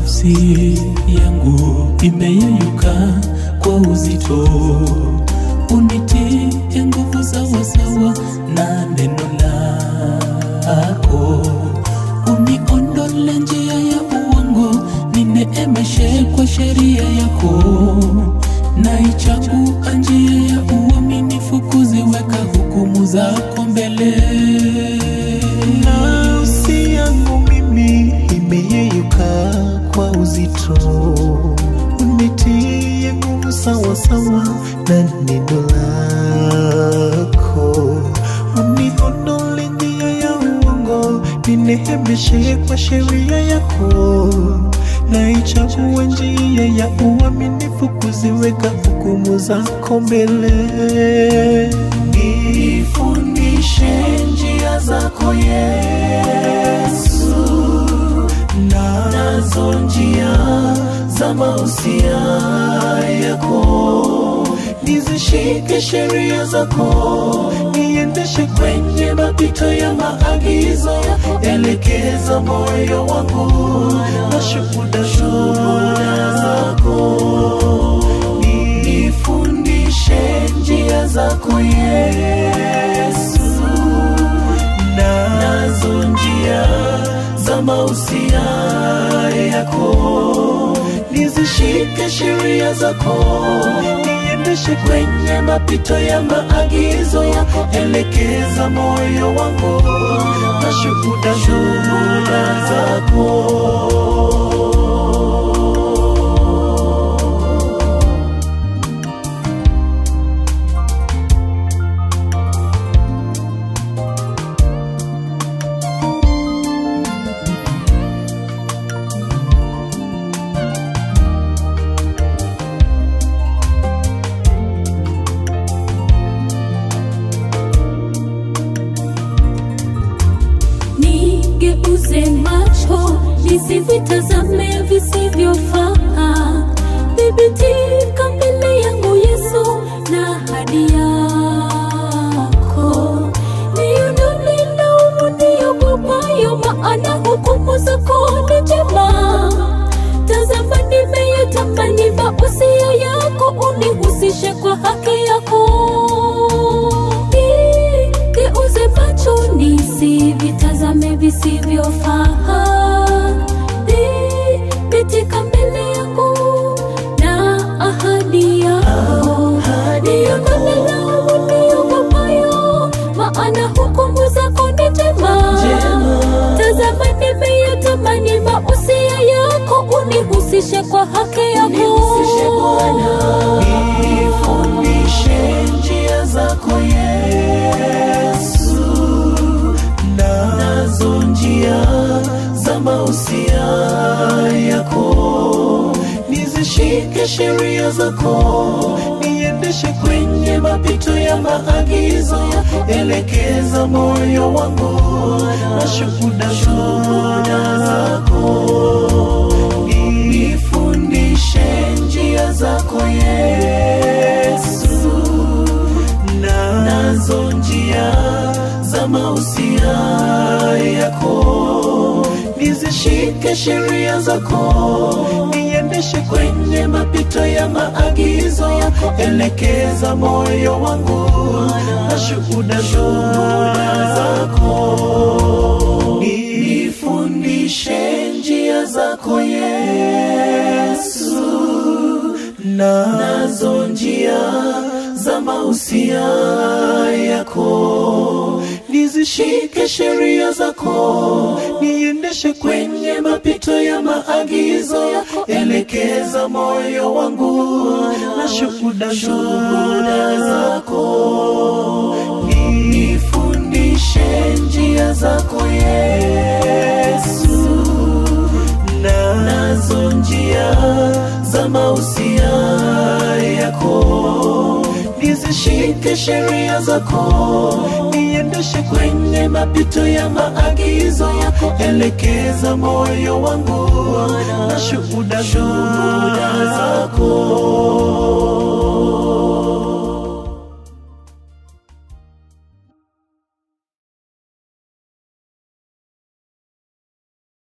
nafsi yangu imeyeyuka kwa uzito, unitie nguvu sawasawa na neno lako, uniondole njia ya uongo, nineemeshe kwa sheria yako, naichagua njia ya uaminifu, kuziweka hukumu zako mbele Nafsi yangu mimi imeyeyuka kwa uzito, unitie nguvu sawa sawa na neno lako, uniondole njia ya uongo, ninehemeshe kwa sheria yako, naichagua njia ya uaminifu, kuziweka hukumu zako mbele. Nifundishe njia zako Yesu, na nazo njia za mausia yako, nizishike sheria zako, niendeshe kwenye mapito ya maagizo yako, elekeza moyo wangu na shuhuda shuhuda zako nifundishe njia zako Yesu, na nazo njia za mausia yako, nizishike sheria zako, niendeshe kwenye mapito ya maagizo yako, elekeza moyo wangu na shuhuda shuhuda zako. nigeuze macho nisivitazame visivyofaa thibitika mbele yangu yesu na hadi yako niondole laumu niogopayo maana hukumu zako ni njema tazama nimeyatamani mausia yako unihusishe kwa haki yako geuze macho nisivitazame visivyofaa thibitika mbele yangu na ahadi yako niondole laumu niogopayo maana hukumu zako ni njema tazama nimeyatamani mausia yako unihusishe kwa haki yako Nifundishe njia zako Yesu, na nazo njia za mausia yako, nizishike sheria zako, niendeshe kwenye mapito ya maagizo yako, elekeza moyo wangu na shuhuda shuhuda zako nifundishe njia zako Yesu, na nazo njia za mausia yako, nizishike sheria zako, niendeshe kwenye mapito ya maagizo yako, elekeza moyo wangu na shuhuda shuhuda zako nifundishe njia zako Yesu, na nazo njia za mausia yako, nizishike sheria zako, niendeshe kwenye mapito ya maagizo yako, elekeza moyo wangu na shuhuda shuhuda zako nifundishe njia zako Yesu, na nazo njia za mausia yako, nizishike sheria zako, niendeshe kwenye mapito ya maagizo yako, elekeza moyo wangu na shuhuda shuhuda zako